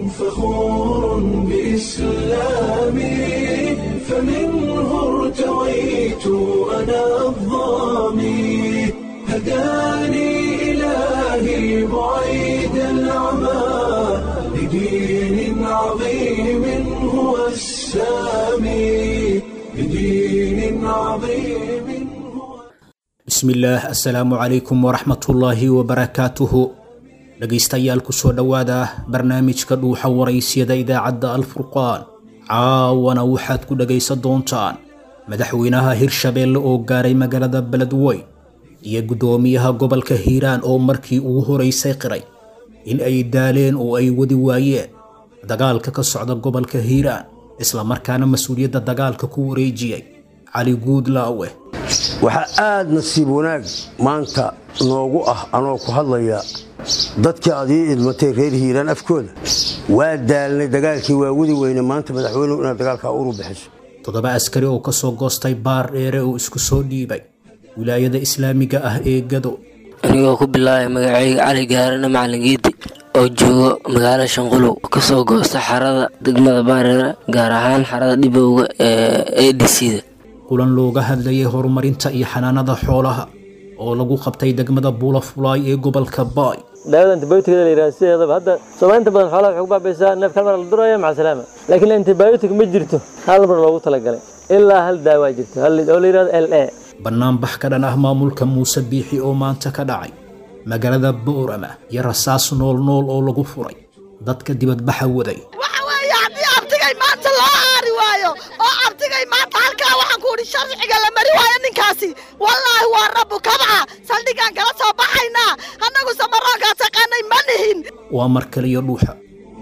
فخور بإسلامي فمنه ارتويت أنا الظامي هداني إلهي بعيد العمى لدين عظيم هو السامي لدين عظيم هو bismillaah assalaamu calaykum waraxmatullaahi wabarakaatuhu dhegaystayaal ku soo dhowaada barnaamijka dhuuxa waraysiyada idaacadda alfurqaan caawana waxaad ku dhegaysan doontaan madaxweynaha hirshabeelle oo gaaray magaalada beledweyn iyo guddoomiyaha gobolka hiiraan oo markii ugu horaysay qiray in ay daaleen oo ay wadi waayeen dagaalka ka socda gobolka hiiraan islamarkaana mas-uuliyadda dagaalka ku wareejiyey cali guudlaawe waxaa aad nasiib wanaag maanta noogu ah anoo ku hadlaya dadkii aad ii idmatay reer hiiraan afkooda waa daalnay dagaalkii waa wadi weyne maanta madaxweynuhu inaad dagaalkaa uru bixiso toddoba askari oo ka soo goostay baar dheere oo isku soo dhiibay wilaayada islaamiga ah ee gado anigoo ku bilaabay magacayga cali gaarana macalin geedi oo joogo magaalo shanqulow kasoo goosta xarada degmada baareera gaar ahaan xarada dhibowga ee adcda kulan looga hadlayay horumarinta iyo xanaanada xoolaha oo lagu qabtay degmada buulafulaay ee gobolka baay daawada antibioticada la yidhaha sideedaba hadda soomaaliinta badan xoolaha waxay ku baabaysaa neefka hal mar la duraya maca salaama laakiin antibiotic ma jirto hal mar loogu talagalay ilaa hal daawaa jirto hal oo la yidhahdo l a bannaanbax ka dhan ah maamulka muuse biixi oo maanta ka dhacay magaalada boorama iyo rasaas nool nool oo lagu furay dadka dibadbaxa waday waxa weeye haddii abtigay maanta loo aari waayo oo abtigay maanta halkaa waxaan ku idhi sharciga la mari waayo ninkaasi wallaahi waa rabbu kabca saldhigaan kala soo baxaynaa annagu samaroonkaa taqaanay ma nihin waa mar kaliyo dhuuxa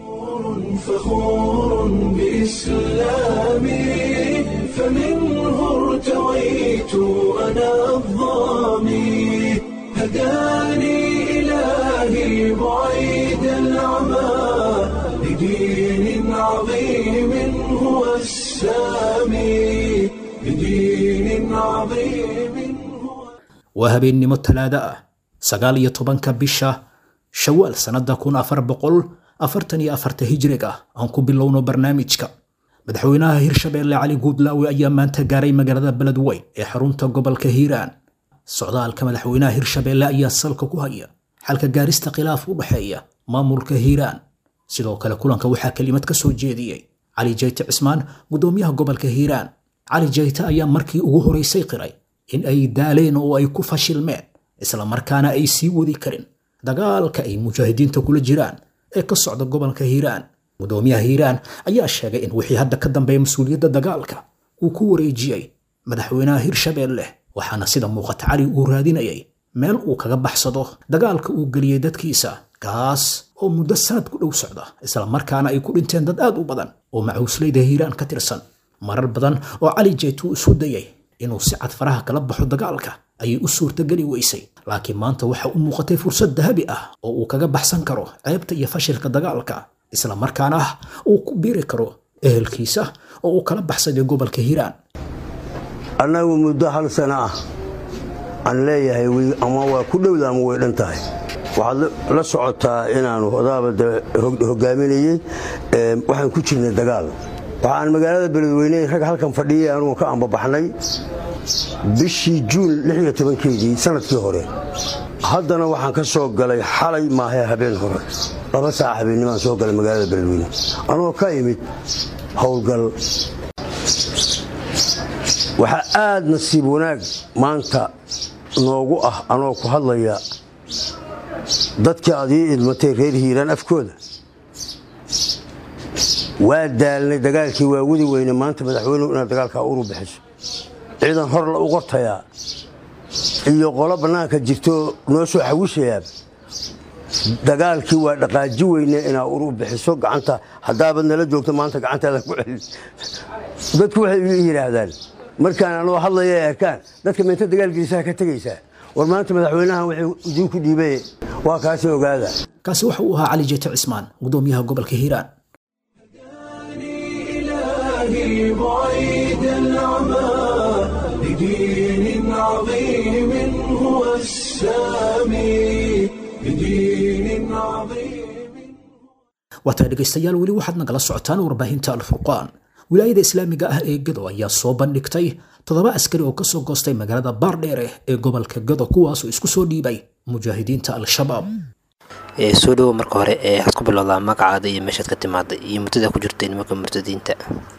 فخور بإسلامي فمنه ارتويت أنا الظامي هداني إلهي بعيد العمى لدين عظيم هو السامي لدين عظيم هو waa habeennimo talaado ah sagaal iyo tobanka bisha shawaal sannadda kun afar boqol afartan iyo afarta hijriga aan ku bilowno barnaamijka madaxweynaha hirshabeelle cali guudlaawe ayaa maanta gaaray magaalada beledweyn ee xarunta gobolka hiiraan socdaalka madaxweynaha hirshabeelle ayaa salka ku haya xalka gaarista khilaaf u dhexeeya maamulka hiiraan sidoo kale kulanka waxaa kelimad ka soo jeediyey cali jayte cismaan guddoomiyaha gobolka hiiraan cali jayte ayaa markii ugu horaysay qiray in ay daaleen oo ay ku fashilmeen islamarkaana ay sii wadi karin dagaalka ay mujaahidiinta kula jiraan ee ka socda gobolka hiiraan guddoomiyaha hiiraan ayaa sheegay in wixii hadda ka dambeeya mas-uuliyadda dagaalka uu ku wareejiyey madaxweynaha hirshabeelle waxaana sida muuqata cali uu raadinayay meel uu kaga baxsado dagaalka uu geliyey dadkiisa kaas oo muddo sanad ku dhow socda islamarkaana ay ku dhinteen dad aad u badan oo macuusleyda hiiraan ka tirsan marar badan oo cali jeyt uu isu dayay inuu si cad faraha kala baxo dagaalka ayay u suurtageli weysay laakiin maanta waxa u muuqatay fursad dahabi ah oo uu kaga baxsan karo ceebta iyo fashilka dagaalka islamarkaana uu ku biiri karo ehelkiisa oo uu kala baxsaday gobolka hiiraan annagu muddo hal sano ah aan leeyahay ama waa ku dhowda ama way dhan tahay waxaad la socotaa inaanu odaabada hogaaminayey waxaan ku jirnay dagaal waxaan magaalada beledweyne rag halkan fadhiyay anugu ka ambabaxnay bishii juun keedii sanadkii hore haddana waxaan ka soo galay xalay maahe habeen hore laba saac habeennimaan soo galay magaalada beledweyne anoo ka imid howlgal waxaa aad nasiib wanaag maanta noogu ah anoo ku hadlaya dadkii aad ii idmatay reer hiiraan afkooda waa daalnay dagaalkii waa wadi weyne maanta madaxweynuhu inaad dagaalkaa uru bixiso ciidan hor la u qortayaa iyo qolo bannaanka jirtoo noo soo xawishayaaba dagaalkii waa dhaqaaji weyne inaa uru bixiso gacanta haddaabad nala joogto maanta gacantaada ku celin dadku waxay ii yidhaahdaan markaan anoo hadlaya ay arkaan dadka meenta dagaalkiisaa ka tegaysaa war maanta madaxweynahan wuxuu idiinku dhiibay waa kaasi ogaada kaasi waxa uu ahaa cali jeyte cismaan guddoomiyaha gobolka hiiraan إلهي بعيد العمى لدين عظيم هو السامي لدين عظيم waataa dhegaystayaal weli waxaad nagala socotaan warbaahinta alfurqaan wilaayada islaamiga ah ee gado ayaa soo bandhigtay toddoba askari oo kasoo goostay magaalada baardheere ee gobolka gado kuwaasoo isku soo dhiibay mujaahidiinta al-shabaab soo dhowo marka hore ee waxaad ku bilowdaa magacaada iyo meeshaad ka timaaday iyo muddada ku jirtay nimanka murtadiinta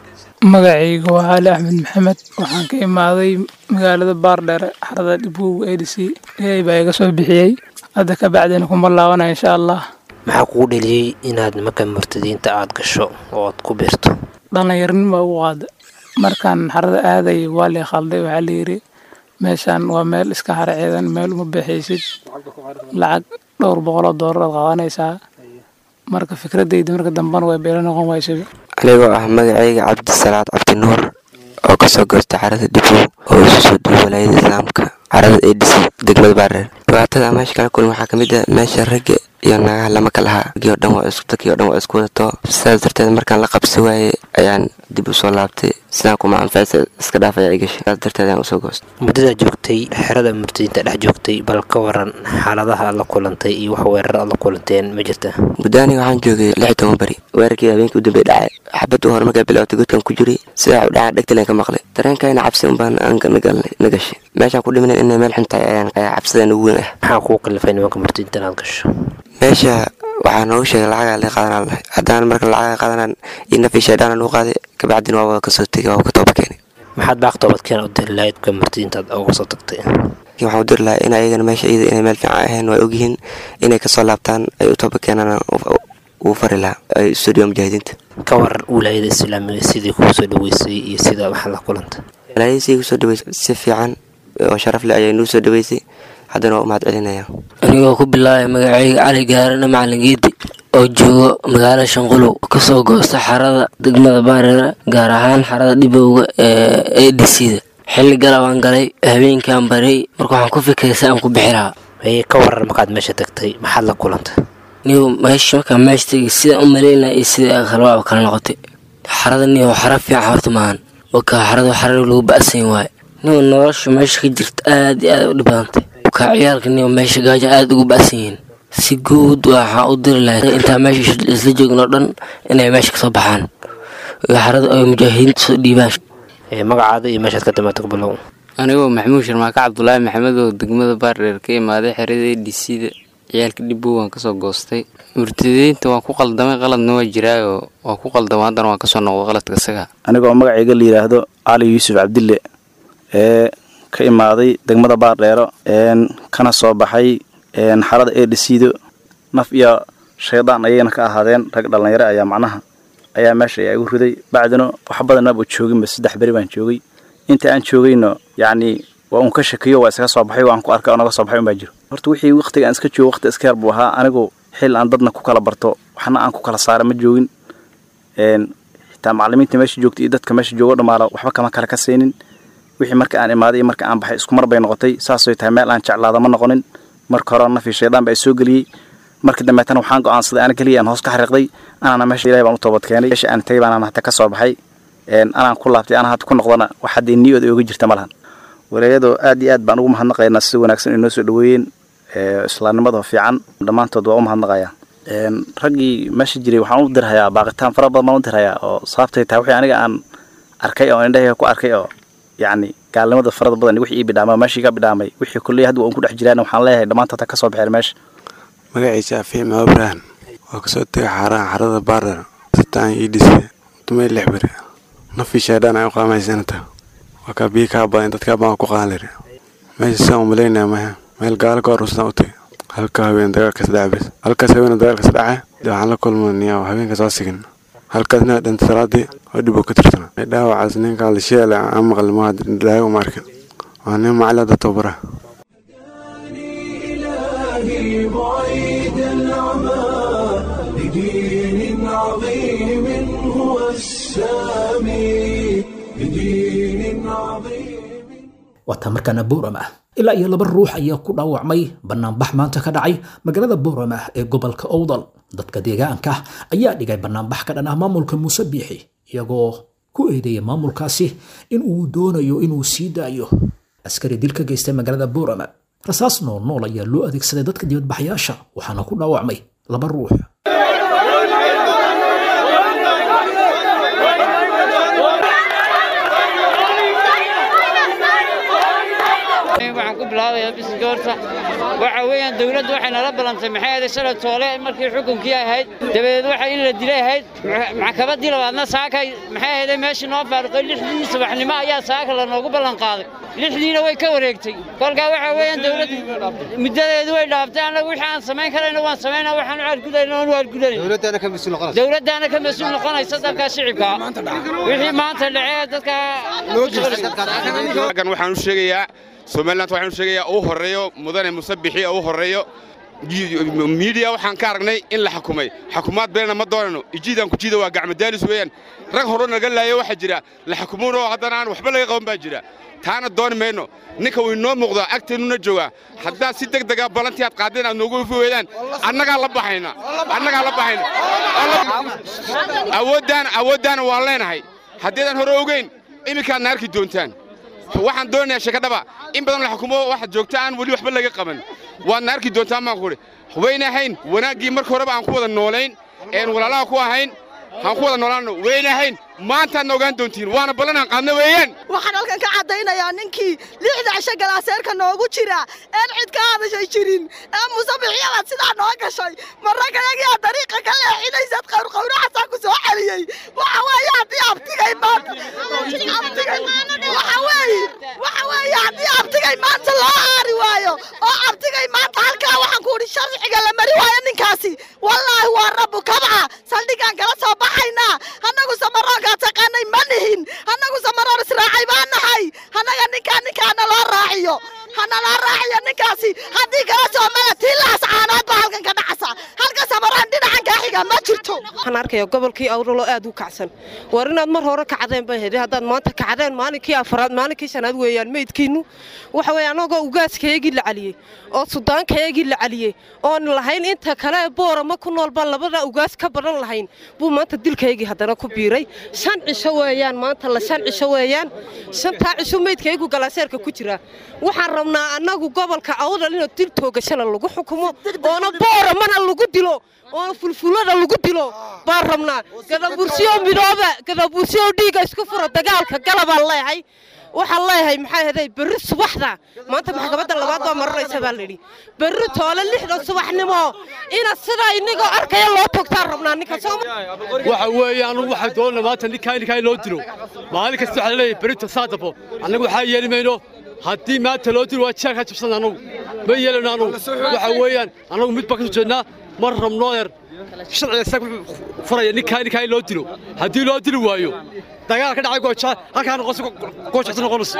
magacayga waa cali axmed maxamed waxaan ka imaaday magaalada baardheere xarada dhibow adc ilaahay baa iga soo bixiyey hadda ka bacdina kuma laabanaya insha allah maxaa kugu dheliyey inaad nimanka murtadiinta aad gasho oo aad ku biirto dhallinyarnima ugu qaada markaan xarada aaday waa lii khalday waxaa layidhi meeshaan waa meel iska hara ciidan meel uma bixaysid lacag dhowr boqoloo doolar aad qaadanaysaa marka fikradayda marka dambana way beelo noqon waysaba anigoo ah magacayga cabdisalaad cabdinuur oo kasoo goostay xarada dhibow oo isu soo duuy walaayada islaamka xarada adc degmada baareer dhibaatada meesha kala kulmi waxaa kamid ah meesha ragga iyo naagaha lama kalahaa ragii oo dhan waa isku takii o dhan waa isku wadato sidaas darteed markaan la qabsi waaye ayaan dib u soo laabtay sidaan kuma anfacsa iska dhaaf ayaa igashay sidaas darteed ayaan usoo goostay muddadaa joogtay xerada murtadiinta dhex joogtay bal ka waran xaaladaha aad la kulantay iyo wax weerar aad la kulanteen ma jirta muddo aniga waxaan joogay lix iyo toban beri weerarkii habeenkii u dambey dhacay xabadda hore markaa bilowtay godkan ku jiray sidaa u dhacaa dhegtaleen ka maqlay dareenkayna cabsi unbaan na gashay meeshaan ku dhimanen inay meel xun tahay ayaan qayaa cabsidan ugu weyn ah maxaa kuu kalifay nimanka murtadiinta inaad gasho meesha waxaa noogu sheegay lacagaa la qaadanaa lahay haddaan marka lacaga qaadanaan iyo nafii shaydhaana lagu qaaday kabacdina waa wada kasoo tegay waa ka tooba keenay maxaad baaq toobadkeen u diri lahayd ka murtadiintaad uga soo tagtay waxaan u diri lahaa in ayagana meesha iyada inay meel fiican ahayn waa ogyihiin inay kasoo laabtaan ay u tooba keenaan uu fari lahaa ay studio mujaahidiinta ka waran wilaayada islaamiga sidii kuu soo dhaweysay iyo sida waxaad la kulantay wilaayada sidii kusoo dhaweysay si fiican oo sharaf leh ayay nuu soo dhaweysay haddana waa u mahad celinaya anigoo ku bilaabay magacayga cali gaarana macalin geedi oo joogo magaalo shanqulow kasoo goosta xarada degmada baareera gaar ahaan xarada dhibowga ee adcda xilli galabaan galay habeenkaan baray marka waxaan ku fikiray si aan ku bixi lahaa ka waran markaad meesha tagtay maxaad la kulantay niyo meesha markaan meesha tegay sidaan u malaynaya iyo sida khalwaaba kala noqotay xarada niyo xara fiican horta maahan waka xarada xara lagu ba'san waaye niyo nolosha meesha ka jirta aad iyo aad u dhib badantay waka ciyaalka niyo meesha gaaja aad ugu ba'san yihiin si guud waxaa u diri lahay intaa meesha isla joogin oo dhan inay meesha kasoo baxaan xarada ay mujaahidiinta soo dhiibaan magacaada iyo meeshaad ka timaata kubilow anigoo maxamuud sharmaaka cabdulaahi maxamed oo degmada baardheer ka imaaday xerada adcda ciyaalka dhibow waan kasoo goostay murtadiinta waan ku qaldamay qaladna waa jiraayoo waa ku qaldama haddana waan kasoo noqday qaladka isaga anigoo magacayga la yidhaahdo cali yuusuf cabdille ee ka imaaday degmada baardheero kana soo baxay xarada adcdo naf iyo shaydaan ayayna ka ahaadeen rag dhallinyaro ayaa macnaha ayaa meesha ayaa igu riday bacdina wax badanaba jooginba saddex beri baan joogay inta aan joogayno yacni waa uun ka shakiyo waa iskaga soo baxay waan ku arkay oo naga soo baxay unbaa jiro horta wixii waqtiga aan iska joogo waqti iska yar buu ahaa anigu xil aan dadna ku kala barto waxna aan ku kala saara ma joogin xitaa macallimiinta meesha joogta iyo dadka meesha joogo dhammaala waxba kama kala kasaynin wixii marka aan imaaday iyo marka aan baxay isku mar bay noqotay saasay tahay meel aan jeclaada ma noqonin marka hore nafii shaydaan baa soo geliyey markii dambeetana waxaan go'aansaday ana keliya aan hoos ka xariiqday anaana meesha ilahay baan u toobad keenay meesha aan tagay baan hata ka soo baxay anaan ku laabtay anaa hadda ku noqdana wax haddii niyooda ooga jirta ma lahan walaayadoo aad iyo aad baan ugu mahadnaqaynaa sida wanaagsan inay noo soo dhaweeyeen islaamnimada fiican dhammaantood waa u mahadnaqayaa raggii meesha jiray waxaan u dirhayaa baaqitaan fara badan baan u dirhayaa oo sababtay tahay wixii aniga aan arkay oo indhahayga ku arkay oo yacni gaalnimada farada badan wixii ii bidhaamay meeshii ka bidhaamay wixii kulley hadda waan ku dhex jiraan waxaan leeyahay dhammaantood ha ka soo baxeen meesha magaciisa afiim abraham waa kasoo tegay xaaraha xarada baardar sitaan ii dhisay dumay lix beri nafii shaydhaan ay u qaamaysanata waa kaa biyo kaa badan dadkaa baan ku qaadan liri meesha sidaan umalaynaya maya meel gaalo ka horustaan u tagay halka haween dagaalkas dhaca bes halkaas haween dagaalkas dhaca dee waxaan la kulmaniya habeenkaas waa sigin halkaas nin dhintay salaadii oo dhib oo ka tirtana dhaawacaas ninkaa la sheele aan maqli ma dhaayo uma arkin waa nin macalin hadda tababara إلهي بعيد العمى لدين عظيم هو السامي لدين عظيم waataa markaana bowram ah ilaa iyo laba ruux ayaa ku dhaawacmay banaanbax maanta ka dhacay magaalada bowram ah ee gobolka owdal dadka deegaanka ayaa dhigay banaanbax ka dhan ah maamulka muuse biixi iyagoo ku eedeeya maamulkaasi in uu doonayo inuu sii daayo askari dil ka geystay magaalada bowrama rasaas nool nool ayaa loo adeegsaday dadka dibadbaxyaasha waxaana ku dhaawacmay laba ruux waxa weeyaan dowladdu waxay nala ballantay maxay ahayd shalay toole markii xukunkii ahayd dabadeed waxa in la dilay ahayd maxkamaddii labaadna saakay maxay ahayd meeshii noo faaruqay lixdii subaxnimo ayaa saaka lanoogu ballan qaaday lixdiina way ka wareegtay kolkaa waxa weeyaan dowladdu muddadeedu way dhaaftay annagu wixii aan samayn karayna waan samaynaa waxaan u argudayna waan u argudanay dowladdaana ka mas-uul noqonaysa dadka shicibka wixii maanta dhacee dadka halkan waxaan u sheegayaa somaliland waxaan u sheegayaa uu horeeyo mudane musabixi uu horeeyo miidiya waxaan ka aragnay in la xukumay xukumaad beelna ma doonayno ijiidaan ku jiida waa gacmadaalis weeyaan rag hore naga laayo waxaa jira la xukumuunoo haddana aan waxba laga qaban baa jira taana dooni mayno ninka uu inoo muuqdaa agteennuna joogaa haddaad si deg dega ballantii aad qaadeen aad noogu ufi weydaan annagaa la baxayna annagaa la baxayna awooddaana awooddaana waan leenahay haddeedaan hore ogeyn iminkaadna arki doontaan waxaan doonayaa sheekadhaba in badan la xukumo waxaad joogta aan weli waxba laga qaban waadna arki doontaan baan kuhi wayna ahayn wanaaggii marka horeba aan ku wada noolayn een walaalaha ku ahayn aan ku wada noolaanno wayna ahayn maantaadna ogaan doontiin waana ballan aan qaadna weeyaan waxaan halkan ka caddaynayaa ninkii lixda cisho galaaseerka noogu jira een cid ka hadashay jirin ee musabixiyabaad sidaa noo gashay marragayagiyaa dariiqa ka leexinaysad qawrqawraxasaa ku soo celiyey waxa weeye haddii abtigay maanta waxa weeye waxa weeye haddii abtigay maanta loo aari waayo oo abtigay maanta halkaa waxaan ku idhi sharciga la mari waayo ninkaasi wallaahi waa rabbu kabca saldhigaan kala soo baxaynaa annagu samaroonka taqaanay ma nihin annagu samaroon israacay baan nahay annaga ninkaa ninkaana loo raaciyo hana loo raaciyo ninkaasi haddii kala soo mala tiilaas caanaad baa halkan ka dhacasa halka samaroon dhinacan kaa xiga ma jirto waxaan arkaya gobolkii awralo aad u kacsan war inaad mar hore kacdeen bay hede haddaad maanta kacdeen maalinkii afaraad maalinkii shanaad weeyaan meydkiinnu waxa weeye annagoo ugaaskayagii la caliyey oo sudaankayagii la caliyey oon lahayn inta kale boorama ku nool baan labada ugaas ka badan lahayn buu maanta dilkaygii haddana ku biiray shan cisho weeyaan maanta la shan cisho weeyaan shantaa cisho meydkaygu galaaseerka ku jira waxaan rabnaa annagu gobolka awdal inuu dil toogashana lagu xukumo oona booramana lagu dilo oona fulfulada lagu dilo baan rabnaa gadabursiyo midooba gadabursiyo dhiiga isku fura dagaalka galabaan leehay waxaan leeyahay maxaa heday berri subaxda maanta maxkamadda labaad baa maranaysa baa layidhi berri toole lixda subaxnimo ina sidaa inagoo arkaya loo togtaan rabnaa ninka waxa weeye anugu waxaan doonana maanta ninkaa ninkaa loo dilo maalin kasta waxaa laleeyahay berrito saadabo annagu waxaa yeeli mayno haddii maanta loo dilo waa jeelkaa jabsan annagu ma yeelano annagu waxa weeyaan annagu mid baan ka soo jeednaa mar rabno eer sharciga isaga wuxuu furaya ninkaa ninkaa loo dilo haddii loo dili waayo dagaal ka dhacay gooja halkaa noqonayso goojacta noqonayso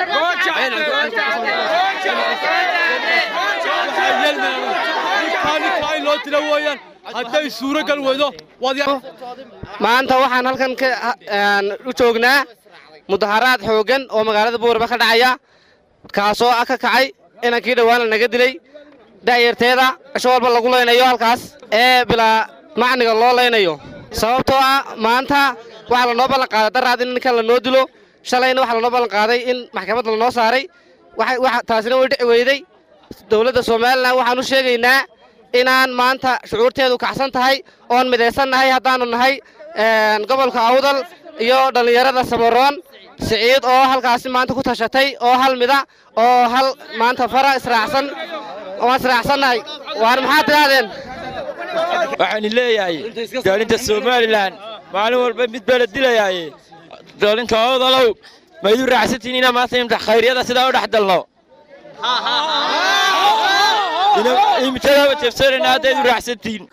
ninkaa loo dilo weeyaan hadday suuro gal weydo maanta waxaan halkan u joognaa mudaharaad xooggan oo magaalada buuraba ka dhacaya kaasoo ah ka kacay inankii dhowaana naga dilay da'yarteeda cisho walba lagu laynayo halkaas ee bilaa macniga loo laynayo sababtoo ah maanta waxaa lanoo ballan qaaday daraad in ninkan lanoo dilo shalayna waxaa lanoo ballan qaaday in maxkamad lanoo saaray taasina way dhici weyday dowladda somalilan waxaan u sheegaynaa inaan maanta shucuurteedu kacsan tahay oon midaysan nahay haddaannu nahay gobolka awdal iyo dhallinyarada samaroon siciid oo halkaasi maanta ku tashatay oo hal mida oo hal maanta fara israacsan waan israacsannahay waan maxaad tidhaahdeen waxaan leeyahay daalinta somalilan maalin walba mid baa la dilayaaye daalinta awdalow ma idu raacsantiin inaa maanta imta khayryada sidaa u dhex dalno imtadaaba jabsanayna hadda idu raacsantiin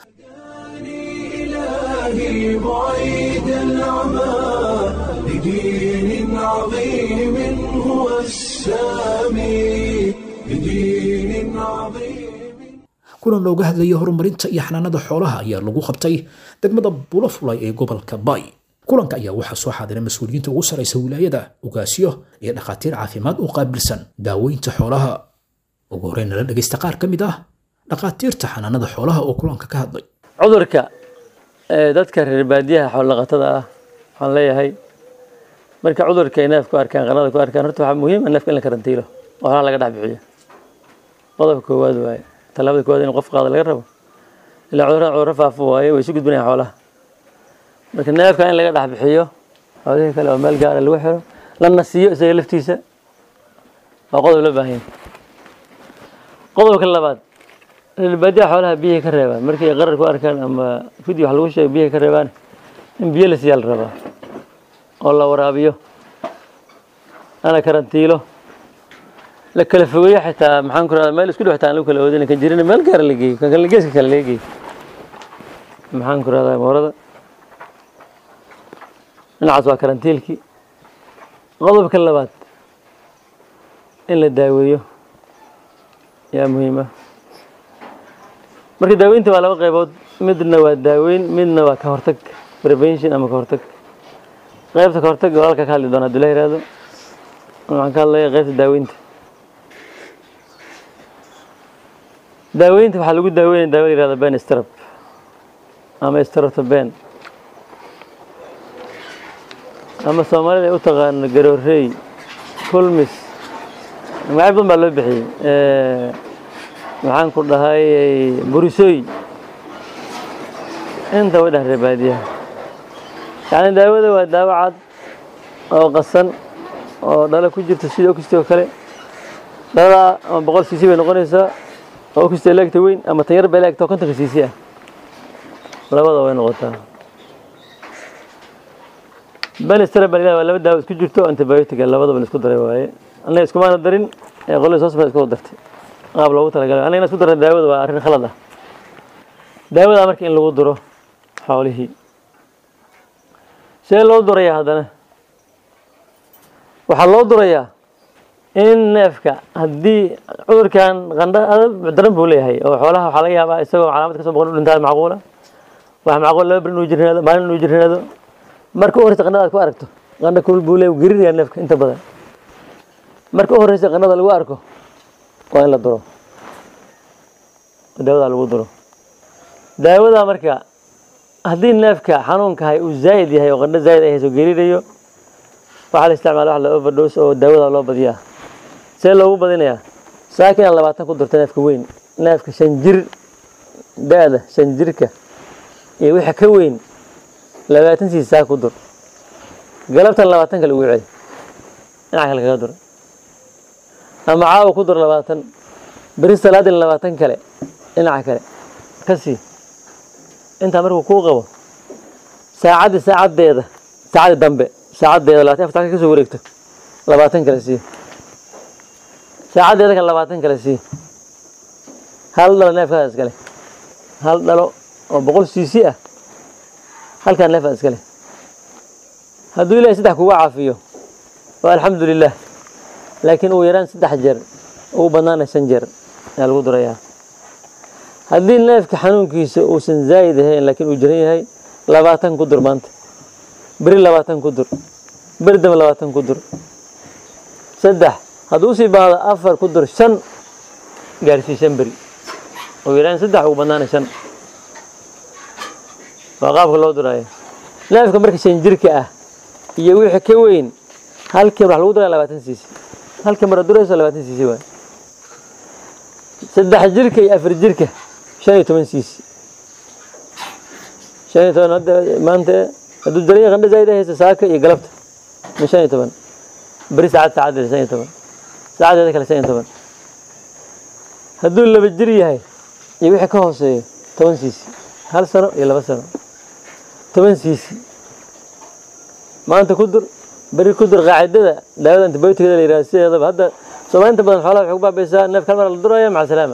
إلهي بعيد العمى لدين عظيم هو السامي لدين عظيم kulan looga hadlayay horumarinta iyo xanaanada xoolaha ayaa lagu qabtay degmada bulafulay ee gobolka bay kulanka ayaa waxaa soo xaadiray mas-uuliyiinta ugu saraysa wilaayada ugaasyo iyo dhakhaatiir caafimaad u qaabilsan daaweynta xoolaha ugu horreyn nala dhegaysta qaar ka mid ah dhakhaatiirta xanaanada xoolaha oo kulanka ka hadlay cudurka ee dadka reer baadiyaha xoolaqatada ah waxaan leeyahay marka cudurka ay neefku arkaan qanada ku arkaan horta waxaa muhiim ah neefka in la karantiilo oo xoolaha laga dhex bixiyo qodobka koowaad waaye tallaabada koowaad in qof qaada laga rabo ilaa cudurada cudurro faafo waaye way isu gudbinayaan xoolaha marka neefka in laga dhex bixiyo xoolihii kale oo meel gaara lagu xiro la nasiiyo isaga laftiisa waa qodob loo baahan yahay qodobka labaad reer baadiyaha xoolaha biyahay ka reebaan markay qarar ku arkaan ama fideo wax lagu sheego biyahay ka reebaan in biyo la siiyaa la rabaa oo la waraabiyo ana karantiilo la kala fogeeyo xitaa maxaan ku rahdaa meel isku dhow xitaa aan lagu kala oodin kan jirina meel gaara la geeyo kan kale geeska kale laga geeyo maxaan ku rahdaa moorada dhinacaas waa karantiilkii qodobka labaad in la daaweeyo yaa muhiim ah marka daaweynta waa laba qaybood midna waa daaweyn midna waa ka hortag prevention ama ka hortag qaybta ka hortag walaalka ka hadli doona hadduu la yihahdo waxaan ka hadlaya qaybta daaweynta daaweynta waxaa lagu daaweynaya daawo la yihahdo ben strap ama stratoben ama soomaalida ay u taqaano garoorey kulmis magacyo badan baa loo bixiyey maxaan ku dhahay burisooy inta way dhah reer baadiyaha yacni daawada waa daawo cad oo qasan oo dhalo ku jirta sida okisti oo kale dhalada ama boqol cc bay noqonaysaa oo okisti laagta weyn ama tan yar bay laagta oo kontonka cc ah labada way noqotaa benistera baa waa laba daawo isku jirto antibiotica labadaba la isku daray waaye annaga iskumaana darin ee qolada soo safay isku dartay qaab loogu talagalay annaga isku darna daawada waa arrin khalad ah daawada marka in lagu duro xoolihii see loo durayaa haddana waxaa loo durayaa in neefka haddii cudurkan qandha adag daran buu leeyahay oo xoolaha waxaa laga yaabaa isagoo calaamad kasoo boqon u dhintaa macquula waxa macquul laba bil inuu jirnaado maalin inuu jirnaado marka u horeysa qandhada aad ku aragto qandha kulul buu leeyahay gerinayaa neefka inta badan marka u horeysa qandhada lagu arko waa in la duro daawada lagu duro daawada marka haddii neefka xanuunka hay uu zaa'id yahay oo qandho zaa'id ay hayso gerinayo waxaa la isticmaala wax la overdose oo daawada loo badiyaa see loogu badinayaa saaka inaad labaatan ku durto neefka weyn neefka shan jir da-da shan jirka iyo wixii ka weyn labaatan siis saa ku dur galabtan labaatan kale ugu celi dhinaca kale kaga dur ama caawa ku dur labaatan beri salaadin labaatan kale dhinaca kale ka sii intaa markuu kuu qabo saacaddii saacaddeeda saacaddii dambe saacaddeeda labaatan afar ka soo wareegto labaatan kale sii saacaddeeda kale labaatan kale sii hal dhalo neefkaada iskale hal dhalo oo boqol cc ah halkaan neefkaada iskale hadduu ilahay saddex kugu caafiyo waa alxamdu lilah laakiin uu yaraan saddex jeer ugu badnaana shan jeer ayaa lagu durayaa haddii neefka xanuunkiisa uusan zaa'id ahayn laakiin uu jiran yahay labaatan ku dur maanta beri labaatan ku dur beri dambe labaatan ku dur saddex hadduu usii baahdo afar ku dur shan gaarsii shan beri uu yaraan saddex ugu badnaana shan waa qaabka loo duraayo neefka marka shan jirka ah iyo wixii ka weyn halkii wax lagu duraya labaatan cc halkii mara durayso labaatan cc waay saddex jirka iyo afar jirka shan iyo toban cc shan iyo toban hadda maanta hadduu daran yahay qandho zaa'id haysa saaka iyo galabta min shan iyo toban beri saacad saacaddeeda shan iyo toban saacaddeeda kale shan iyo toban hadduu laba jir yahay iyo wixii ka hooseeyo toban cc hal sano iyo laba sano toban cc maanta ku dur beri ku dur qaacidada daawada antibioticada la yihahdo sideedaba hadda soomaaliinta badan xoolaha waxay ku baabaysaa neef kal mar la duraya maca salaama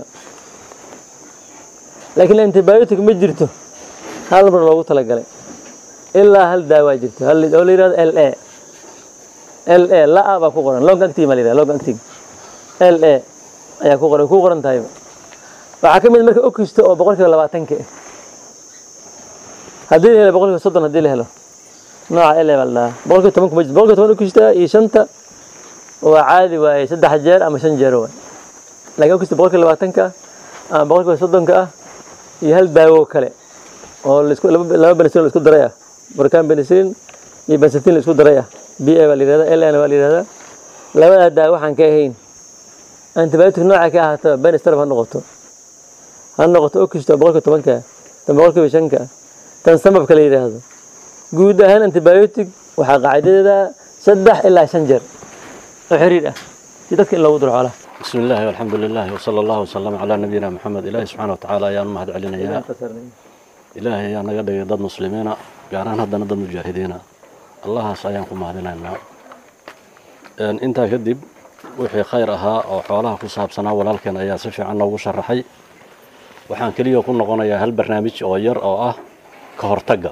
laakiin antibiotic ma jirto hal mar loogu talagalay ilaa hal daawaa jirto oo la yihahdo l a l a la-a baa ku qoran long acting baa la yihahdo long acting l a ayaa ku qoran ku qoran tahayba waxaa ka mid marka okisto oo boqolkiiba labaatanka ah haddii la helo boqolkiiba soddon haddii la helo nooca l a baa la dhahaa boqolkiiba toban kuma jirto boqolkiiba toban okista iyo shanta waa caadi waaye saddex jeer ama shan jeer waay laakiin okista boqolkiiba labaatanka ah ama boqolkiiba soddonka ah iyo hal daawo kale oo laisku laba benicillin la isku daray ah burkan benicillin iyo bensatin la isku daray ah b a baa la yihahdaa l n baa la yihahdaa labadaa daawo waxaan ka ahayn antibiotic nooca ka ahaato benistarab ha noqoto ha noqoto okisto boqolkiiba tobanka tan boqolkiiba shanka tan samabka la yidhaahdo guud ahaan antibiotic waxaa qaacidadeeda saddex ilaa shan jeer oo xiriir ah si dadka in loogu duro xoolaha بسم الله والحمد لله وصلى الله وسلم على نبينا محمد إلهي سبحانه وتعالى ayaan mahad celinayaa ilaahay ayaa naga dhigay dad muslimiina gaar ahaan haddana dad mujaahidiina allahaas ayaan ku mahadinaynaa intaa kadib wixii khayr ahaa oo xoolaha ku saabsanaa walaalkeen ayaa si fiican noogu sharaxay waxaan keliya ku noqonayaa hal barnaamij oo yar oo ah ka hortagga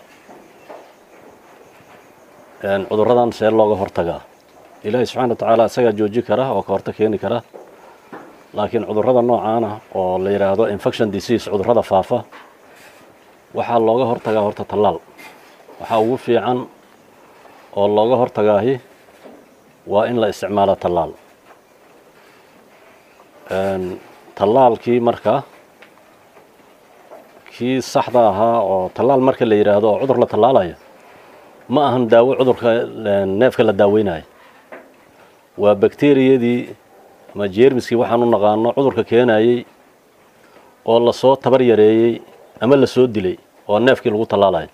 cudurradan see looga hortagaa ilaahay subxana wa tacaala isagaa jooji kara oo ka hortag keeni kara laakiin cudurrada noocaana oo la yidhaahdo infection disease cudurrada faafa waxaa looga hortagaa horta tallaal waxaa ugu fiican oo looga hortagaahi waa in la isticmaalo tallaal tallaalkii marka kii saxda ahaa oo tallaal marka la yidhaahdo oo cudur la tallaalayo ma ahan daawo cudurka neefka la daaweynayo waa bakteriyadii ama jeermiskii waxaan u naqaano cudurka keenayey oo lasoo tabar yareeyey ama lasoo dilay oo neefkii lagu tallaalayo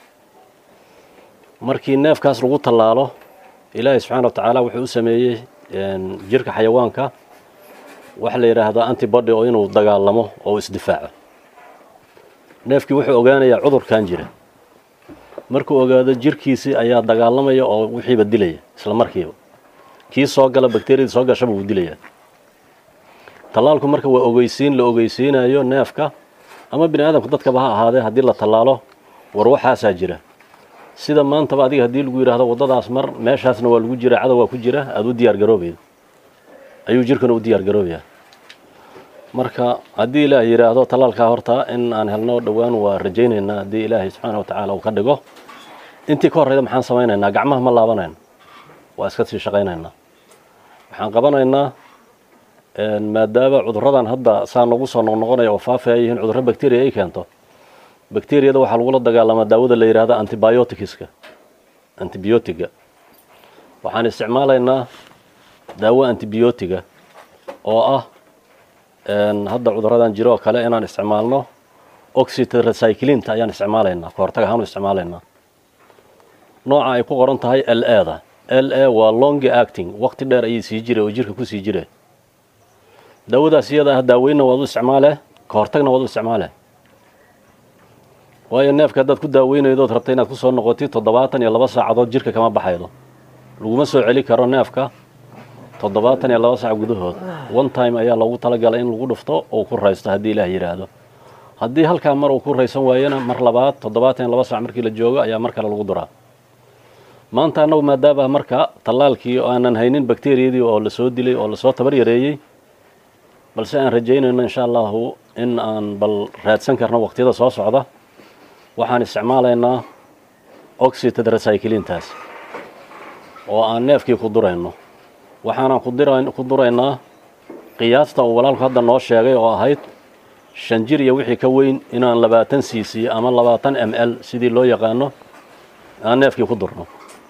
markii neefkaas lagu tallaalo ilaahay subxaana wa tacaala wuxuu u sameeyey jirka xayawaanka waxa la yidhaahdaa antibody oo inuu dagaalamo oo isdifaaco neefkii wuxuu ogaanayaa cudurkan jira markuu ogaado jirkiisii ayaa dagaalamaya oo wixiiba dilaya isla markiiba kii soo gala bakteriyadii soo gashaba wuu dilayaa tallaalku marka waa ogeysiin la ogeysiinayo neefka ama bini aadamka dadkaba ha ahaadee haddii la tallaalo war waxaasaa jira sida maantaba adiga haddii lagu yidhaahdo waddadaas mar meeshaasna waa lagu jira cadow waa ku jira aada u diyaar garoobaydo ayuu jirkuna u diyaar garoobayaa marka haddii ilaah yidhaahdo tallaalkaa horta in aan helno dhowaan waa rajaynaynaa haddii ilaahay subxaana wa tacaala uu ka dhigo intii ka horreyda maxaan samaynaynaa gacmaha ma laabanayno waa iska sii shaqaynaynaa waxaan qabanaynaa maadaama cudurradan hadda saa nagu soo noqnoqonaya oo faafaya yihiin cudurro bakteriya ay keento bakteriyada waxaa lagula dagaalamaa daawada la yidhaahdo antibioticska antibiotiga waxaan isticmaalaynaa daawo antibiotiga oo ah hadda cudurradan jiro oo kale inaan isticmaalno oxytetracyclinta ayaan isticmaalaynaa ka hortag ahaan u isticmaalaynaa nooca ay ku qoran tahay l eda l a waa long acting waqti dheer ayay sii jire oo jirka ku sii jire daawadaas iyada ah daaweynna waad u isticmaale ka hortagna waad u isticmaale waayo neefka haddaad ku daaweynaydood rabta inaad ku soo noqotid toddobaatan iyo laba saacadood jirka kama baxaydo laguma soo celi karo neefka toddobaatan iyo laba saac gudahood one time ayaa loogu talagalay in lagu dhufto uu ku raysto haddii ilaah yidhaahdo haddii halkaa mar uu ku raysan waayana mar labaad toddobaatan iyo laba saac markii la joogo ayaa mar kale lagu duraa maanta annagu maadaama marka tallaalkii oo aanan haynin bakteriyadii oo lasoo dilay oo lasoo tabar yareeyey balse aan rajaynayno insha allahu in aan bal raadsan karno waqtiyada soo socda waxaan isticmaalaynaa oxytetracyclintaas oo aan neefkii ku durayno waxaanaan ku duraynaa qiyaasta uu walaalku hadda noo sheegay oo ahayd shan jir iyo wixii ka weyn inaan labaatan cc ama labaatan m l sidii loo yaqaano aan neefkii ku durno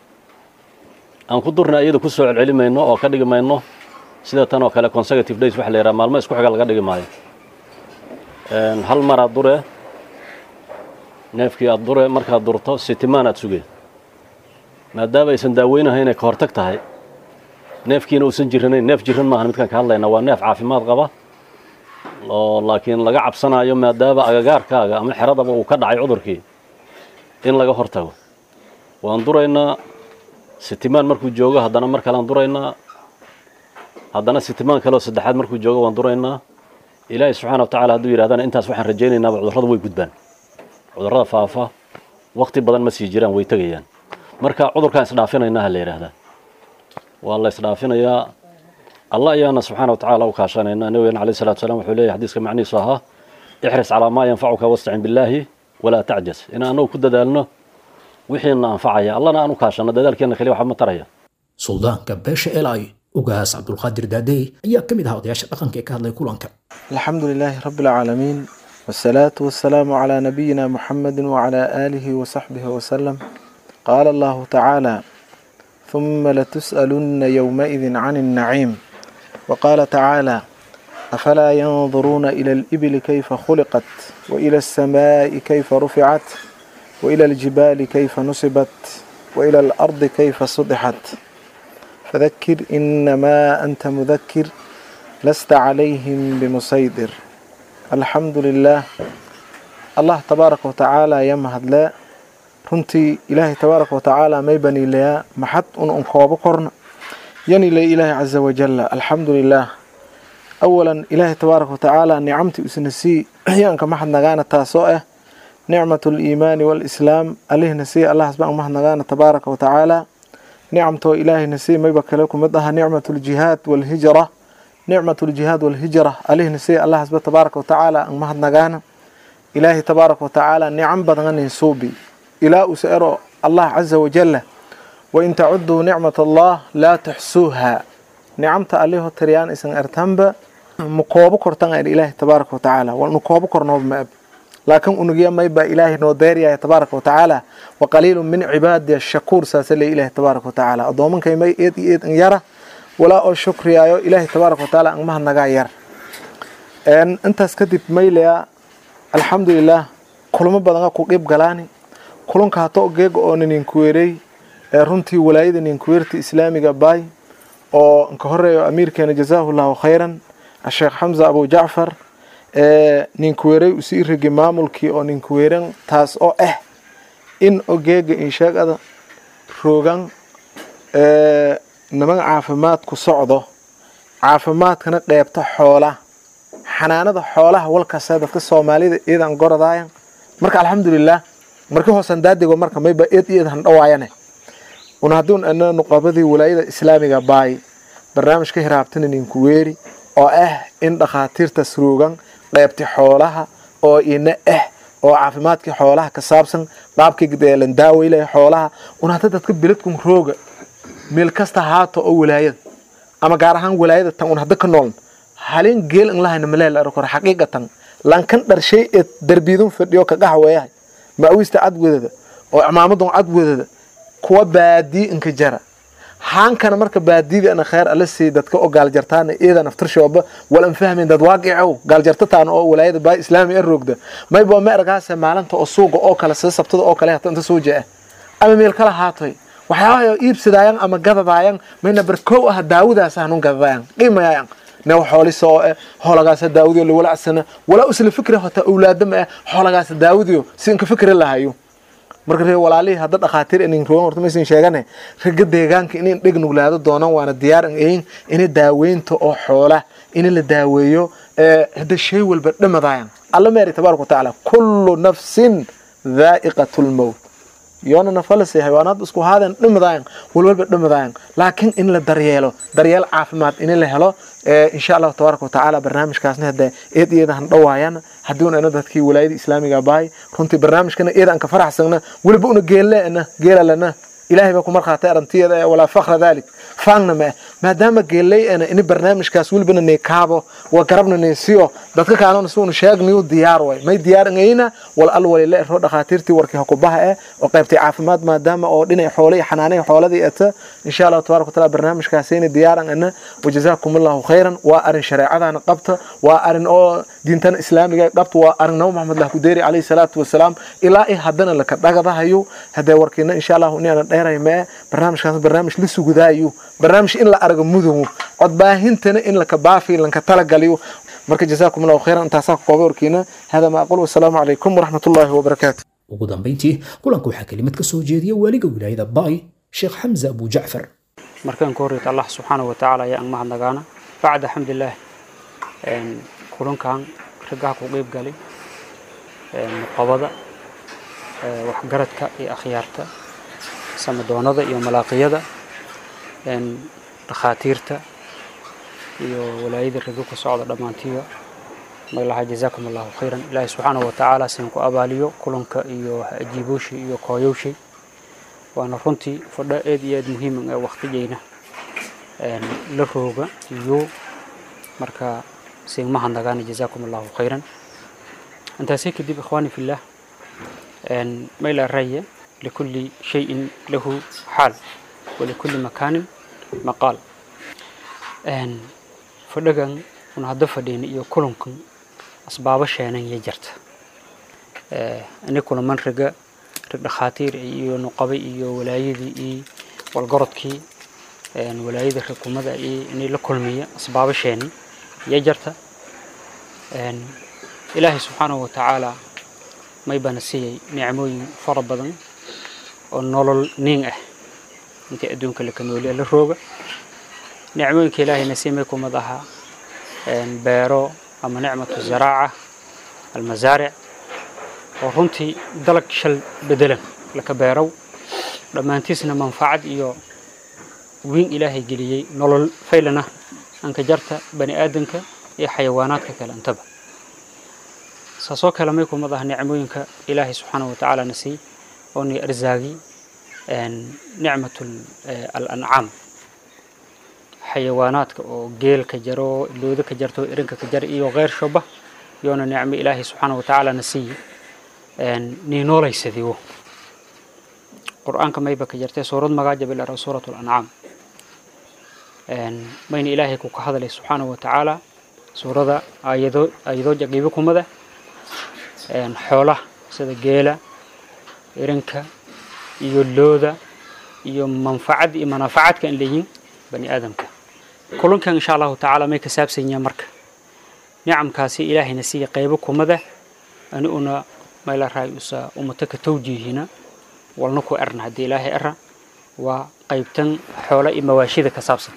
aan ku durna iyada ku soo celceli mayno oo ka dhigi mayno sida tan oo kale consecutive days waxa la yidhaha maalmo isku xiga laga dhigi maayo hal mar aad dure neefkii aad dure markaad durto sitimaan aad sugeen maadaama aysan daaweynahay inay ka hortag tahay neefkiina uusan jiranayn neef jiran maahan midkaan ka hadlayna waa neef caafimaad qaba oo laakiin laga cabsanayo maadaama agagaarkaaga ama xeradaba uu ka dhacay cudurkii in laga hortago waan duraynaa sitimaan markuu joogo haddana mar kalean duraynaa haddana sitimaan kaleoo saddexaad markuu joogo waan duraynaa ilaahay subxaana wa tacala hadduu yidhahdana intaas waxaan rajaynaynaba cudurrada way gudbaan cudurrada faafa waqti badan ma sii jiraan way tegayaan marka cudurkaan isdhaafinaynaa ha la yidhaahdaa waa la isdhaafinayaa allah ayaana subxaana wa tacaala u kaashanaynaa nabigeena alayh salatu salam wuxuu leeyahy xadiiska macnihiisu ahaa ixris calaa maa yanfacuka wastacin billaahi walaa tacjas in annagu ku dadaalno wixiina anfacaya allana aan u kaashano dadaalkeenna kaliya waxba ma taraya suldaanka beesha elay ugaas cabdulqaadir daadey ayaa ka mid ahaa odayaasha dhaqanka ee ka hadlay kulanka الحمد لله رب العالمين والصلاة والسلام على نبينا محمد وعلى آله وصحبه وسلم قال الله تعالى ثم لتسألن يومئذ عن النعيم وقال تعالى أفلا ينظرون إلى الإبل كيف خلقت وإلى السماء كيف رفعت وإلى الجبال كيف نصبت وإلى الأرض كيف سطحت فذكر إنما أنت مذكر lasta calayhim bimusaydir alxamdu lilaah allah tabaaraka watacaala ya mahadlee runtii ilaahay tabaaraka watacaala may baniilayaa maxad un un koobo korna yanile ilaahay caza wajalla alxamdu lilaah awalan ilaahay tabaaraka watacaala nicamtii isna sii yaanka maxad nagaana taasoo ah nicmatu liimaani waalislaam alihna sii allahas baan mahad nagaana tabaaraka watacaala nicamtoo ilaahayna sii mayba kale kumid aha nicmatu ljihaad waalhijra nicmatu ljihaad waalhijra alihna sii allahasba tabaaraka watacaala an mahad nagaana ilaahay tabaaraka watacaala nicam badananin suubi ilaa usa ero allah caza wajalla wain tacuduu nicmat allah laa tuxsuuha nicamta aliho tiriyaan isan ertanba ma koobo kortan er ilaahay tabaaraka watacaala walnu koobo kornooba ma ab laakiin unugya mayba ilaahay noo deeryahay tabaaraka watacaala waqaliilu min cibaadi ashakuur saasa le ilaahay tabaaraka watacaala addoomankay may eed iyo eed an yara walaa oo shukriyaayo ilaahay tabaaraka watacaala an mahadnagaa yar intaas kadib maylaya alxamdulilaah kulamo badana ku qeyb galaani kulanka hato geega oo nininkuweerey ee runtii walaayada ninkuweerta islaamiga baay oo nka horeeyo amiirkeena jazaahu llahu khayran sheekh xamza abu jacfar ee ninkuweerey usii rigi maamulkii oo ninkuweeran taas oo ah in ogeega insheegada roogan niman caafimaad ku socdo caafimaadkana qeybta xoola xanaanada xoolaha walkasta dadka soomaalida iidan gorodaayan marka alxamdulilah markii hoosan daadigo marka mayba eed iyo eed handhawaayane un hadduun ana nuqabadii walaayada islaamiga baay barnaamijka hiraabtana ninku weeri oo ah in dhakhaatiirtaas roogan qeybti xoolaha oo ina ah oo caafimaadkii xoolaha ka saabsan qaabkii deelan daaweylaya xoolaha un hadda dadka biladkun rooga meel kasta haato oo walaayada ama gaar ahaan walaayada tan un hadda ka nooln halin geel in lahayna maleel arkor xaqiiqatan lankan dharshay ee darbidun fadhiyo ka qaxweeyahay maawista cadwadada oo imaamadun cadwadada kuwa baadii inka jara haankana marka baadida ana khayr ala sii dadka oo gaaljartaana iidan aftirshooba walan fahmin dad waaqicow gaaljartataan oo walaayada baa islaami ee roogda mayba ma ergaase maalinta oo suuqa oo kale sida sabtada oo kale hata inta soo jaa ama meel kala haatoy waxyaabaha iibsadaayan ama gadadaayan mayna barkow ah daawadaas hanun gadadaayan qiimayaayan new xoolisa oo eh xoolagaasa daawadiyo lawalacsana walaa usla fikri hota awlaadama eh xoolagaasa daawadiyo si inka fikri lahayo marka ree walaalihii hadda dhakhaatiir inin roogan horta maysan sheegane ragga deegaanka inin dheg nuglaado doonaan waana diyaar an ayin ina daaweynta oo xoola in la daaweeyo hadda shay walba dhamadaayan alla meeri tabaaraka watacaala kullu nafsin dhaa'iqatu lmowt yoona nafalase xayawaanaad isku haadeen dhimadaayan walwalba dhimadaayan laakiin in la daryeelo daryeel caafimaad in la helo insha allahu tabaaraka watacaala barnaamijkaasna hadda eed iyada han dhawaayana haddiuna ana dadkii walaayada islaamiga bahay runtii barnaamijkana iyada aan ka faraxsagna weliba una geelleena geelalana ilaahay baa ku markhaatay arantiyada walaa fakra dalik faangna ma maadaama geellayana ini barnaamijkaas welibana nay kaabo waa garabna nay siyo dadka kaalona suuna sheegniyu diyaar way may diyaar ngayna wal al walila ero dhakhaatiirtii warkii hakubaha eh oo qaybtay caafimaad maadaama oo dhinay xoole iyo xanaanay xooladii eta insha allahu tabaaraka wataala barnaamijkaasayna diyaaran ana wajazaakum allahu khayran waa arin shareecadana qabta waa arin oo diintana islaamiga qabta waa arin nabi maxamed lah kudeeri calayhi salaatu wasalaam ilaa i haddana laka dhagadahayo haddee warkiina insha allahu inaana dheeray mee barnaamijkaas barnaamij la sugudaayo barnaamij in la argo mudow codbaahintana in laka baafi lanka talagaliyo marka jazaakum allahu khayran intaasaa ka koobay warkiina hada ma aqul wasalaamu calaykum waraxmat ullaahi wabarakaatu ugu dambayntii kulanka waxaa kelimad ka soo jeediya waaliga wilaayada baay sheekh xamza abu jacfar markaan ka horreyta allah subxaana wa tacaala ayaa ang mahadnagaana bacda alxamdulilah kulankan raggaha ku qeyb galay muqabada waxgaradka iyo akhyaarta samadoonada iyo malaaqiyada dhakhaatiirta iyo walaayada ragga ku socda dhammaantiiba magalaha jazaakum allahu khayran ilaahi subxaanahu wa tacaala sin ku abaaliyo kulanka iyo ajiibooshi iyo kooyowshay waana runtii fadho aad iyo aad muhiiman ee waqtigeyna la rooga iyo marka sigmaha nagaana jazaakum allahu khayran intaasii kadib ikhwaani fillah mayla raya likulli shayin lahu xaal walikulli makaanin maqaal fadhagan un hadda fadhiina iyo kulankan asbaabo sheenan iyo jarta ini kulaman raga rag dhakhaatiir iyo nuqabay iyo walaayadii iyo walgorodkii walaayada ragkumada iyo inay la kulmiya asbaabo sheeni iyo jarta ilaahay subxaanahu watacaala may bana siiyey nicmooyin fara badan oo nolol niin ah intii adduunka laka nooliya la rooga nicmooyinka ilaahayna sii may kumid ahaa beero ama nicmatu zaraaca almasaaric oo runtii dalag shal bedelan laka beerow dhammaantiisna manfacad iyo wiin ilaahay geliyey nolol faylana anka jarta bani aadanka iyo xayawaanaadka kale intaba saasoo kale may kumid ah nicmooyinka ilaahay subxaanahu watacaala na siiyey oo ni arzaagi nicmatu alancaam xayawaanaadka oo geel ka jaro looda ka jarto irinka ka jar iyo keyr shoba yoona nicmo ilaahay subxaanahu watacaala na siiyey nii noolaysadiwo qur-aanka mayba ka jartay suurad magaaja bilara suurat lancaam mayna ilaahay ku ka hadlay subxaanahu watacaala suurada ayado ayadoo jaqiibo kumada xoolaha sida geela irinka iyo looda iyo manfacad iyo manafacadka an leeyihin bani aadamka kulankan insha allahu tacaala may ka saabsan yahay marka nicamkaasi ilaahayna siiya qaybo kumada ani una mayla raay usa umata ka tawjiihina walna ku erna haddii ilaahay era waa qaybtan xoola iyo mawaashida ka saabsan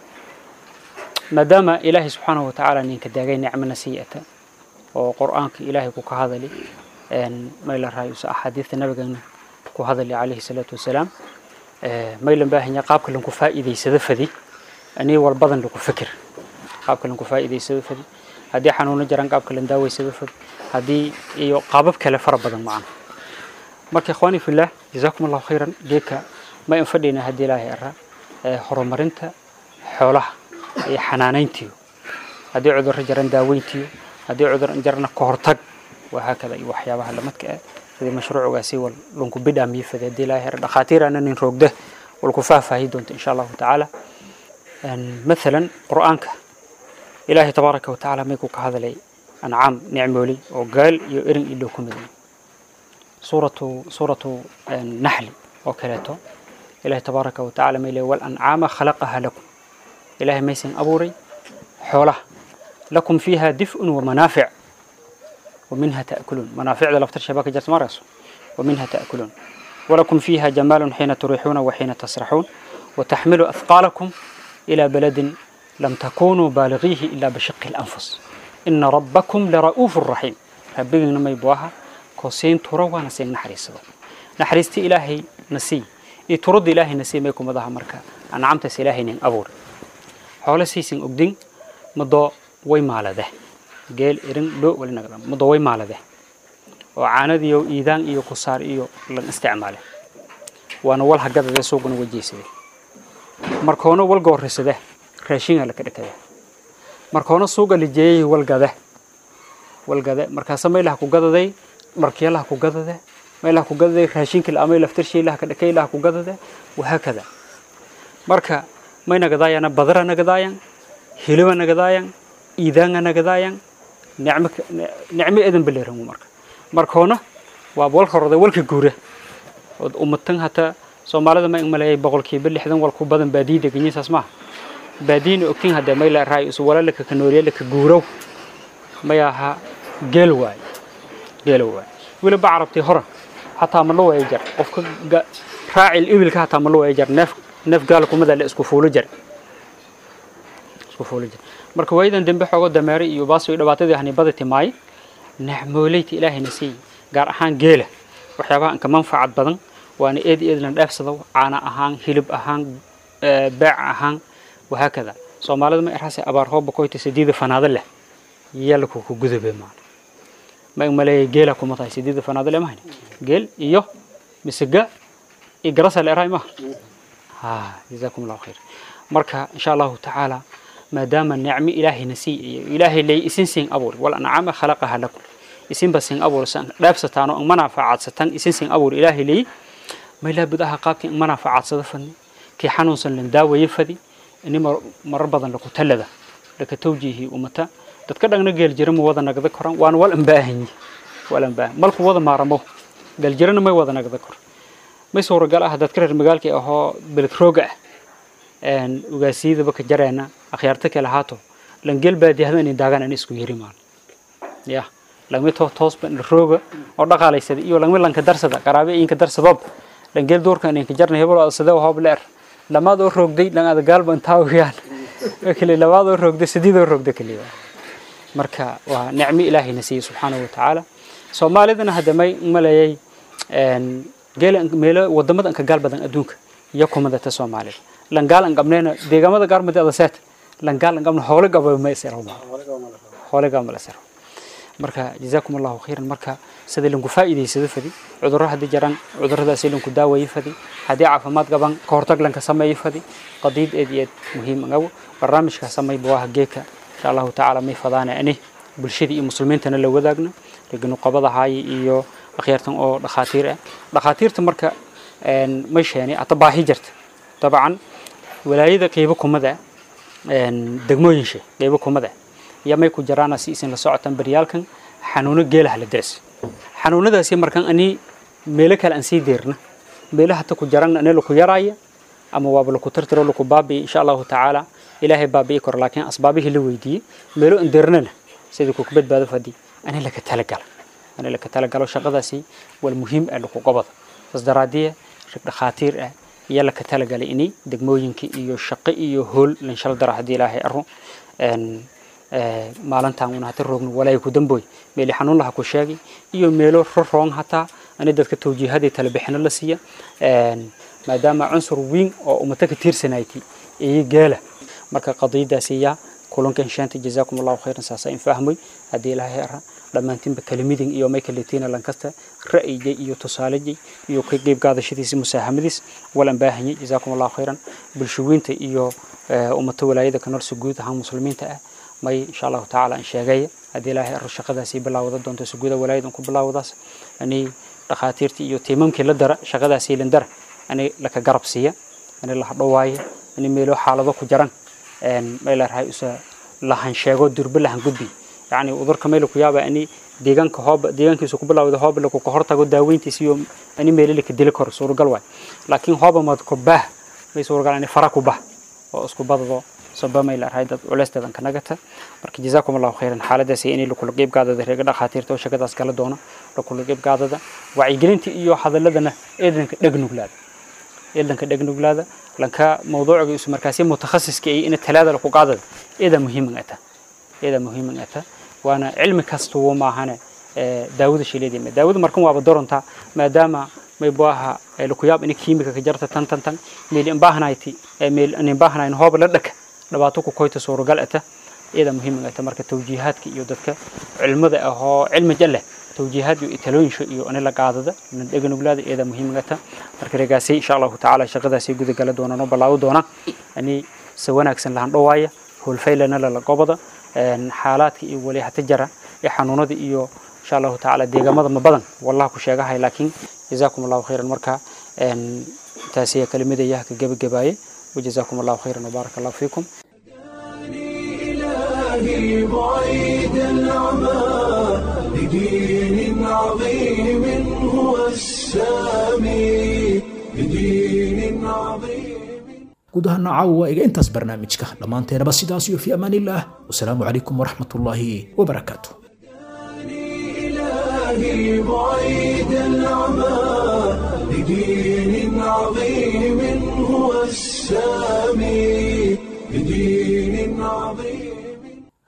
maadaama ilaahay subxaanahu watacaala ninka daagay nicmana siiyata oo qur-aanka ilaahay ku ka hadali mayla raay usa axaadiista nabigana ku hadali calayhi salaatu wasalaam maylan baahanya qaabka lanku faa'iidaysado fadi anii walbadan lagu fikir qaabka lanku faa'iidaysado fadi haddii xanuuno jiraan qaabka lan daaweysado fadi haddii iyo qaabab kale fara badan macana marka ikhwaani fillah jazaakum allahu khayran geedka ma in fadhiyna haddii ilaahay ara horumarinta xoolaha iyo xanaanayntiyo haddii cudurro jiran daaweyntiyo haddii cudur jarana ka hortag wahaakada iyo waxyaabaha lamadka ah sidii mashruucugaasi wal lunku bidhaamiyo fadi haddii ilaahay ara dhakhaatiir ana nin roogda walku faahfaahi doonto insha allahu tacaala مثلا قرآنك إلهي تبارك وتعالى ميكو كهذا أنعام نعمولي وقال يؤرن إلو كمدين سورة سورة النحل وكلاته إلهي تبارك وتعالى ميلي والأنعام خلقها لكم إلهي ميسن أبوري حوله لكم فيها دفء ومنافع ومنها تأكلون منافع ذا لفتر شباك جرس مرس ومنها تأكلون ولكم فيها جمال حين تريحون وحين تسرحون وتحمل أثقالكم إلى بلد لم تكونوا بالغيه إلا بشق الأنفس إن ربكم لرؤوف رحيم ربنا ما يبواها كوسين تروا نسين نحريس نحريستي إلهي نسي يترد إلهي نسي ما يكون مضاها مركا أنا عمت إلهي نين أبور حول سيسين أبدين مضى وي مالا ده قال إرن لو ولا نقدر مضى وي مالا ده وعاند يو إيدان إيو كسار إيو لن استعماله وأنا والها قدر ده سوقنا وجيسي markoona walga horreysada raashinga laka dhakada markoona suuga la jeeyay walgada walgada markaasa maylaha ku gadaday dharkiyalaha ku gadade maylaha ku gadaday raashinka la amay laftarsheelaha ka dhakay laha ku gadade wahaakada marka may nagadaayana badara nagadaayan hiliba nagadaayan iidaanga nagadaayan nicmo nicmo edan baleeran marka markoona waa walka horada walka guura oo ummatan hataa soomaalida ma maleeyay boqolkiiba lixdan wal ku badan baadiyi deganyiin saas maaha baadiyina ogtiin haddee mayla raay isu walaalaka ka nooliyala ka guurow may aha geel waay geel waay weliba carabtii hore xataa ma la waya jar qofka raacil ibilka xataa ma la waya jar neef neef gaala kumada la isku fuulo jar isku fuulo jar marka waayadan dambe xoogo dameere iyo baas iyo dhibaatadii hanibada timaay nicmooleyta ilaahayna siiyey gaar ahaan geela waxyaabaha inka manfacad badan waana eed eedlan dheefsado caana ahaan hilib ahaan beec ahaan wahaakada soomaalida ma irhaase abaar hooba koyta sideeda fanaado leh yalku ku gudube maan ma maleeya geela kuma tahay sideeda fanaado leh mahayne geel iyo misiga iyo garasa la erahay maha ha jazaakum allahu khayr marka insha allahu tacaala maadaama nicmo ilaahayna sii iyo ilaahay leey isin siin abuur wal ancaama khalaqaha lakum isinba siin abuur san dheefsataan oo manaafacaadsataan isin siin abuur ilaahay leey may laabud aha qaabkii manaafacadsada fadni kii xanuunsan lan daawaye fadi ini marar badan laku talada laka tawjiihi umata dadka dhagna geeljira ma wada nagda koran waana wal ambaahanyi wal ambaahan malku wada maaramo geeljirana may wada nagda kor may suuragal ah dadka reer magaalkii ahoo beled rooga ah ugaasiyadaba ka jareena akhyaarta kale haato langeel baadiyahda inay daagaan in isku yiri maan ya langmi to toosba rooga oo dhaqaalaysada iyo langmi lanka darsada qaraabe inka darsadoob langeel doorka inay ka jarna hebel oo sida hoob leer lamaad oo roogday lang ada gaalba intaa wiyaan kale labaad oo roogday sideed oo roogday kaliya marka waa nicmo ilaahay na siiyey subxaanahu wa tacaala soomaalidana hadda may maleeyay geela meelo wadamada anka gaal badan adduunka iyo kumadata soomaalida langaal an qabneena deegaamada qaar madi adaseet langaal an qabne hoole gaba ma isero hoole gaba ma isero marka jazaakum allahu khayran marka sida lanku faa'iidaysado fadi cudurro haddii jiraan cudurradaasi lanku daawayo fadi haddii caafimaad qaban ka hortag lanka sameeyo fadi qadiid eed iyo eed muhiim agawo barnaamijka samay buwaha geeka insha allahu tacaala may fadaana ani bulshada iyo muslimiintana la wadaagna nuqabada haaye iyo akhyaartan oo dhakhaatiir ah dhakhaatiirta marka may sheeni hata baahi jirta dabcan walaayada qeybo kumada degmooyinshe qeybo kumada iyo may ku jaraana si isin la socotaan baryaalkan xanuuno geelaha la daas xanuunadaasi markan ani meelo kale aan sii deerna meelo hata ku jaran ani laku yaraaya ama waaba laku tirtiro laku baabi'i insha allahu tacaala ilaahay baabi'i karo laakiin asbaabihii la weydiiyey meelo aan deernana sidii kuku badbaado fadhi ani laka talagala ani laka talagalo shaqadaasi wal muhiim ah laku qabada saas daraadiya rag dhakhaatiir ah iyo laka talagalay inay degmooyinka iyo shaqo iyo hool lanshal dara haddii ilaahay aro maalintan una hata roogno walaahi ku damboy meeli xanuun laha ku sheegay iyo meelo roroong hataa ani dadka tawjiihadii talabixino la siiya maadaama cunsur weyn oo ummata ka tiirsanayti iyo geela marka qadiyadaasi yaa kulankan shanta jazaakum allahu khayran saasa in fahmoy haddii ilaahay ara dhammaantiinba kalimidin iyo may kaletiina lankasta ra'yigay iyo tusaalejay iyo ka qeyb qaadashadiisa musaahamadiis walan baahanyay jazaakum allahu khayran bulshaweynta iyo ummata walaayada ka noolsa guud ahaan muslimiinta ah may insha allahu tacaala aan sheegaya haddii ilaahay aro shaqadaasi bilaawada doonto suguda walaayadan ku bilaawadaas ani dhakhaatiirtii iyo tiimamkii la dara shaqadaasi lan dara ani laka garab siiya ani la hadhowaaya ani meelo xaalado ku jaran may leerahay usa lahan sheego durbe lahan gudbi yacni udurka meel ku yaaba ani deegaanka hooba deegaankiisu ku bilaawda hooba laku ka hortago daaweyntiisa iyo ani meelo laka dili karo suuragal waay laakiin hooba mad ku baah may suuragal ani fara ku bah oo isku badado sabamay leerahay dad culeysteedan ka nagata marka jazaakum allahu khayran xaaladaasi inay lakula qeyb qaadada reega dhakhaatiirta oo shaqadaas kala doono lakula qeyb qaadada wacyigelinta iyo hadaladana eedanka dhegnuglaada eedanka dhegnuglaada lanka mawduuciga isu markaasi mutakhasiska ay ina talaada laku qaadada eeda muhiiman ata eeda muhiiman ata waana cilmi kasta wuu maahane daawada shileedima daawada markan waaba doronta maadaama may buaha lakuyaab ina kiimika ka jarta tan tan tan meel inbaahanayti meel inbaahanayn hooba la dhaka dhibaato ku koyta suuragal ata iyada muhiim ata marka tawjiihaadka iyo dadka cilmada ah oo cilmi jale tawjiihaad iyo talooyinsho iyo ani la qaadada nan dheganuglaada iyada muhiim ata marka regaasi insha allahu tacaala shaqadaasi guda gala doonaan oo ballaawo doonaan ani si wanaagsan lahan dhowaaya howlfaylana lala gobada xaalaadka iyo wali hata jara ee xanuunada iyo insha allahu tacaala deegaamada ma badan wallaha ku sheegahay laakiin jazaakum allahu khayran marka taasi kelimadaya ka gebagabaayay وجزاكم الله خيرا وبارك الله فيكم إلهي بعيد العمى لدين عظيم هو السامي لدين عظيم guud ahaan caawa waa iga intaas barnaamijka dhammaanteenaba sidaas iyo fi amaan illah wasalaamu calaykum waraxmat ullaahi wabarakaatu إلهي بعيد العمى لدين عظيم هو السامي لدين عظيم